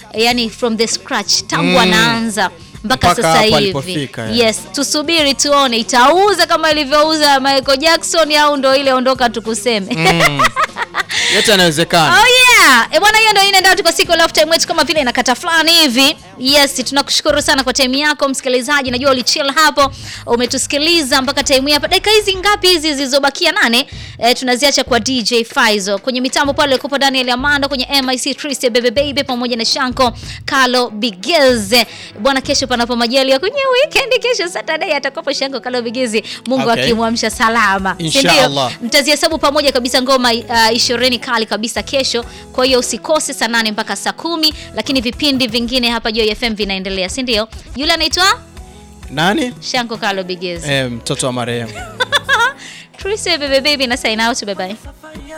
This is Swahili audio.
yani from the scratch tangu anaanza mpaka Mpaka sasa hapo hivi alipofika, yeah. yes tusubiri tuone itauza kama ilivyouza Michael Jackson au ndo ile ondoka tukuseme yote yanawezekana Oh yeah. E bwana hiyo ndio inaenda tu kwa siku love time wetu kama vile inakata fulani hivi. Yes, tunakushukuru sana kwa time yako msikilizaji. Najua ulichill hapo, umetusikiliza mpaka time hii hapa. Dakika hizi ngapi hizi zilizobakia nane? E, tunaziacha kwa DJ Faizo. Kwenye mitambo pale kupo Daniel Amando kwenye MIC Triste Baby Baby pamoja na Shanko Carlo Bigeze. Bwana kesho panapo majali ya kwenye weekend kesho Saturday atakopo Shanko Carlo Bigeze. Mungu Okay. akimwamsha salama. Si ndio? Inshallah. mtazihesabu pamoja kabisa ngoma uh, ishirini kali kabisa kesho. Kwa hiyo usikose saa nane mpaka saa kumi, lakini vipindi vingine hapa Joy FM vinaendelea, si ndio? Yule anaitwa nani Shanko Kalo Bigezi. eh, mtoto wa marehemu Trise bebe baby na sign out, bye bye.